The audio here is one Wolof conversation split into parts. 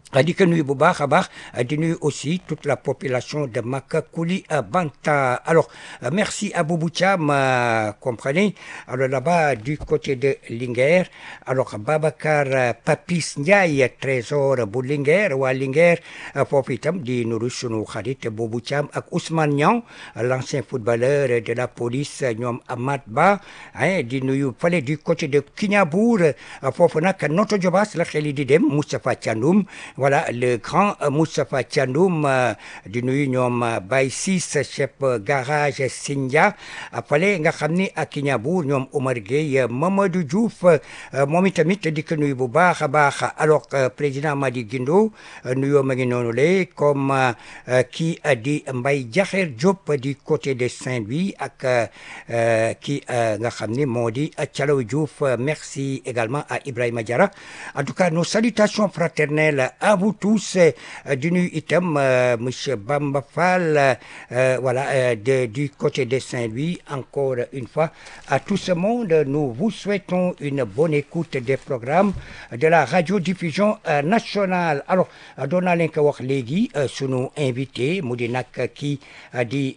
di ko nuyu bu baax a baax di nuyu aussi toute la population de Makakuli Banta alors merci à Boubou Thiam comprenez alors là-bas du côté de Linguère alors Babacar Papis Ndiaye trésor bu Linguère waa Linguère foofu itam di nuyu sunu xarit Boubou Thiam ak Ousmane Niang l'ancien footballeur de la police ñoom Amad Ba di nuyu fale du côté de Kignabur foofu nag Noto Diobass la xel di dem Moustapha Thiandoum voilà le grand Moustapha Thiandoum di nuyu ñoom Baye Ciss chef garage Sindia fale nga xam ni ak Kignabur ñoom Omar Gueye Mamadou Diouf moom itamit di ko nuyu bu baax a baax alors président Madi Guindo nuyoo ma ngi noonu le comme kii di Mbaye Diakher Diop du côté de Saint-Louis ak kii nga xam ni moo di Thialaw Diouf merci également à Ibrahima Diarra en tout cas nos salutations fraternelles à vous tous di nuyu itam monsieur Bamba Fall voilà de du côté de Saint-Louis encore une fois à tout ce monde nous vous souhaitons une bonne écoute des programmes de la radiodiffusion nationale alors doon naa leen ko wax léegi sunu invité mu di nag kii di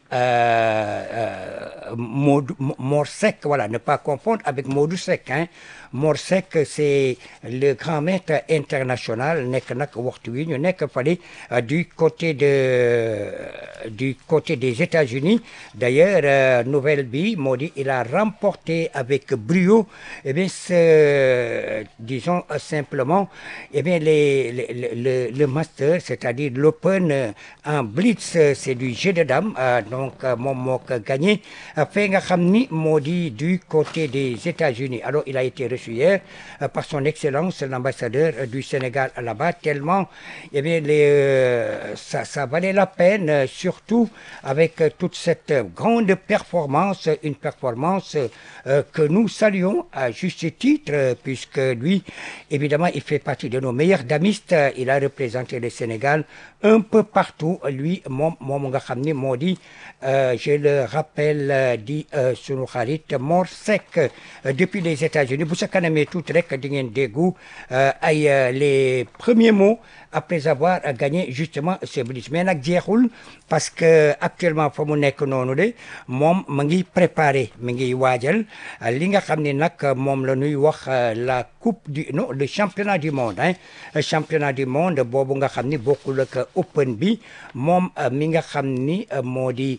Modou Mor Seck voilà ne pas confondre avec Modou Seck hein Mor Seck c'est le grand maître international nekk nag waxtu wi ñu nekk fale du côté de du côté des États-Unis d'ailleurs nouvelle bi moo di il a remporté avec brio eh bien ce disons simplement eh bien les, les, le le master c'est-à-dire l'open en blitz c'est du jeu de dames donc moom moo ko gagné fee nga xam ni moo di du côté des États-Unis alors il a été reçu hier par son excellence l'ambassadeur du Sénégal là-bas tellement eh bien les euh, ça ça valait la peine surtout avec toute cette grande performance une performance euh, que nous saluons à juste titre puisque lui évidemment il fait partie de nos meilleurs damistes il a représenté le Sénégal un peu partout lui moom moom nga xam ni moo di je le rappelle di sunu xarit Mor Seck depuis les États-Unis bu sa kanamee tuuti rek di ngeen déggu ay les premiers mots après avoir gagné justement ce blitz mais nag jeexul parce que actuellement fa mu nekk noonu de moom ma ngi préparé mi ngi waajal li nga xam ne nag moom la ñuy wax la coupe du non le championnat du monde hein championnat du monde boobu nga xam ni bokkul ak open bi moom mi nga xam ni moo di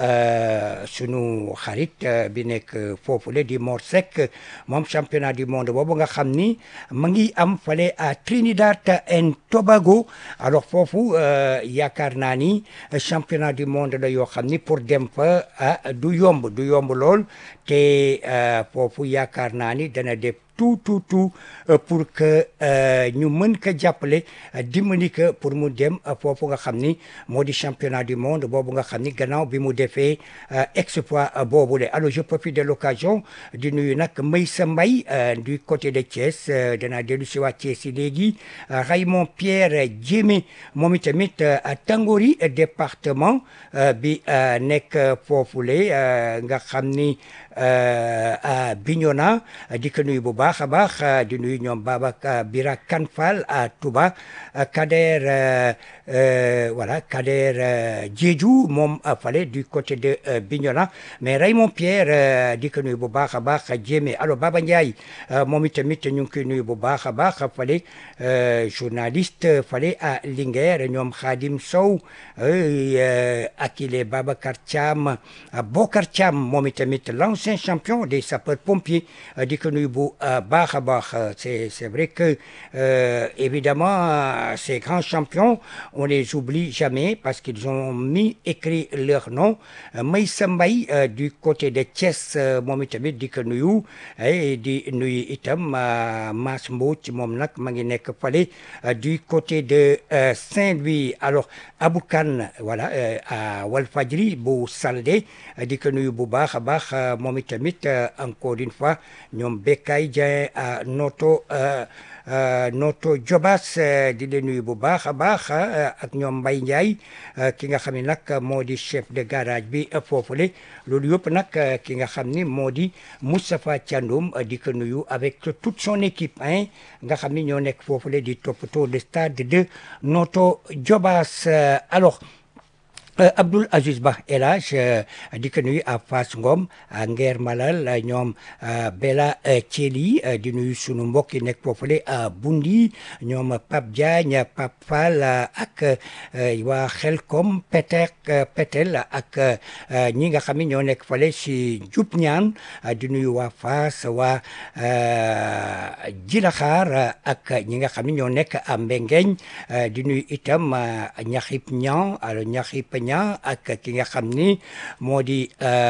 sunu xarit bi nekk foofule di Mor Seck moom championnat du monde boobu nga xam ni ma ngi am fale à Trinidad and Tobago alors foofu yaakaar naa ni championnat du monde la yoo xam ni pour dem fa du yomb du yomb lool te foofu yaakaar naa ni dana def tout tout tout pour que ñu mën ko jàppale dimbali ko pour mu dem foofu nga xam ni moo di championnat du monde boobu nga xam ni gannaaw bi mu defee exploit boobule alors je profite de l'occasion di nuyu nag Maysa Mbaye du côté de Thiès danaa dellu si waa Thiès yi léegi Raymond Pierre Diémé moom itamit à Tangori département bi nekk foofule nga xam ni à Bignona di ko nuyu bu baax a baax di nuyu ñoom Babacar Bira Kanfal à Touba Kader voilà Kader Diédhiou moom fale du côté de Bignona mais Raymond Pierre di ko nuyu bu baax a baax Diémé alors Baba Ndiaye moom itamit ñu ngi koy nuyu bu baax a baax fale journaliste fale à Linguère ñoom Khadim Sow Akile Babacar Thiam Bokar Thiam moom itamit l'ancien champion des sapeurs-pompiers di ko nuyu bu baax a baax c'est c'est vrai que euh, évidemment ces grands champions on les oublie jamais parce qu'ils ont mis écrit leur nom Maysa Mbaye du côté de Thiès moom itamit di ko nuyu di nuyu itam Mass Mbouch moom nag ma ngi nekk fale du côté de Saint-Louis alors Aboukan voilà à Walfadjri bu Saldé di ko nuyu bu baax a baax moom itamit encore une fois ñoom Bekay Dia Dieng à Noto Noto Jobas di leen nuyu bu baax a baax ak ñoom Mbaye Ndiaye ki nga xam ne nag moo di chef de garage bi foofule loolu yëpp nag ki nga xam ni moo di Moustapha Thiandoum di ko nuyu avec toute son équipe hein nga xam ni ñoo nekk foofule di toppatoo le stade de Noto Jobas alors Abdoul Aziz Ba El Hadj di ko nuyu à Fass Ngom à Nguer Malal ñoom Bella Thieli di nuyu sunu mbokk yi nekk foofule à Bundi ñoom Pape Diagne Pape Fall ak waa Xelkom Peter Petel ak ñi nga xam ne ñoo nekk fale si Dioup Niane di nuyu waa Fass waa Djilakhar ak ñi nga xam ne ñoo nekk à Mbengeñ di nuyu itam Ñaxip Ñan alors Ñaxip ña ak ki nga xam ni moo di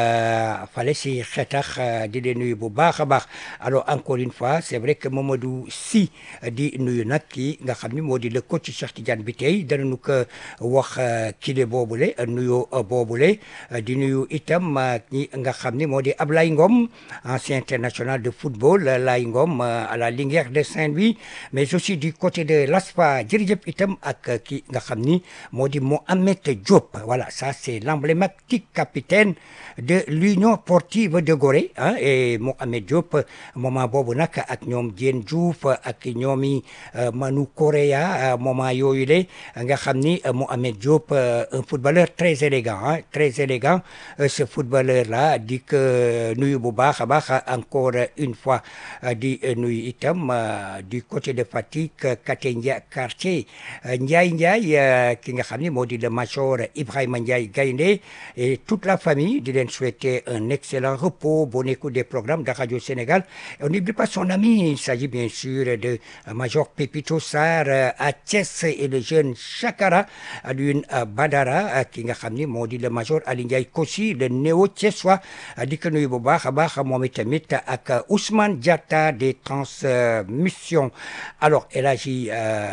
fale si xetax di leen nuyu bu baax a baax alors encore une fois c'est vrai que Mamadou Sy di nuyu nag kii nga xam ni moo di le coach Cheikh Tidiane bi tey danañu ko wax kile boobule nuyu boobule di nuyu itam ñi nga xam ni moo di Ablaye Ngom ancien international de football Laye Ngom à la Linguère de Saint-Louis mais aussi du côté de l'ASFA jërëjëf itam ak ki nga xam ni moo di Mohamed Diop voilà ça c'est l'emblématique capitaine de l'Union sportive de Gorée hein et Mohamed Diop moment boobu nag ak ñoom Diène Diouf ak ñoomi Manu Correa moment yooyu le nga xam ni Mohamed Diop un footballeur très élégant hein très élégant ce footballeur là di ko nuyu bu baax a baax encore une fois di nuyu itam du côté de Fatick Katé Ndiaye quartier Ndiaye Ndiaye ki nga xam ni moo di le major Ibrahima Ndiaye Gaïndé et toute la famille di leen souhaiter un excellent repos bonne écoute des programmes de Radio Sénégal et on n'oublie pas son ami il s'agit bien sûr de Major Pépito Sarr à Thiès et le jeune Chakara Alioune Badara ki nga xam ni moo di le major Ali Ndiaye Kossi le néo thiessois di ko nuyu bu baax a baax moom itamit ak Ousmane Diatta des transmissions alors El Hadji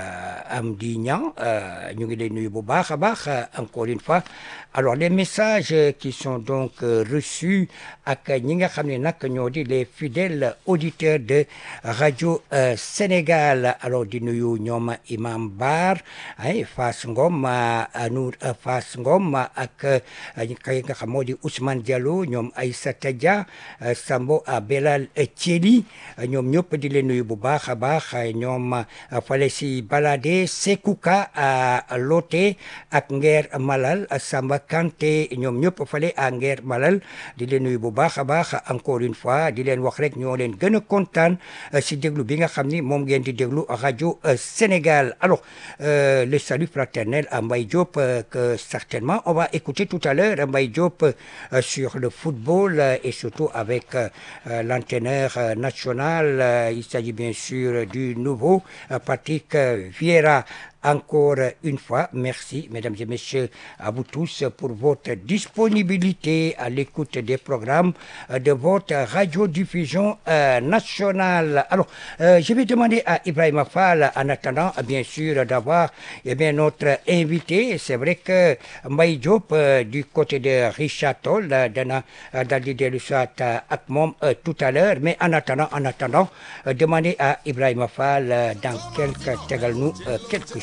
Amdi Niang ñu ngi lay nuyu bu baax a baax encore une fois alors les messages qui sont donc reçus ak ñi nga xam ne nag ñoo di les fidèles auditeurs de Radio Sénégal alors di nuyu ñoom Imam Bar ay Fass Ngom Anour Fass Ngom ak ki nga xam moo di Ousmane Diallo ñoom Aïssata Dia Sambo Belal Thieli ñoom ñëpp di leen nuyu bu baax a baax ñoom fale si balade Sekouka à Loté ak Nguer Malal Samba Kanté ñoom ñëpp fale à Nguer Malal di leen nuyu bu baax a baax encore une fois di leen wax rek ñoo leen gën a kontaan si déglu bi nga xam ni moom ngeen di déglu Radio Sénégal alors le salut fraternel à Mbaye Diop que certainement on va écouter tout à l'heure Mbaye Diop sur le football et surtout avec l'entraîneur national il s'agit bien sûr du nouveau Patrick Vieira encore une fois, merci, mesdames et messieurs, à vous tous pour votre disponibilité à l'écoute des programmes de votre radiodiffusion euh, nationale. Alors, euh, je vais demander à Ibrahim Fall, en attendant, bien sûr, d'avoir eh bien, notre invité. C'est vrai que Mbaye Diop, euh, du côté de Richard Toll, dana daldi dellu soit ak moom tout à l'heure, mais en attendant, en attendant, demander à Ibrahim Fall dans quelques tegal nu quelques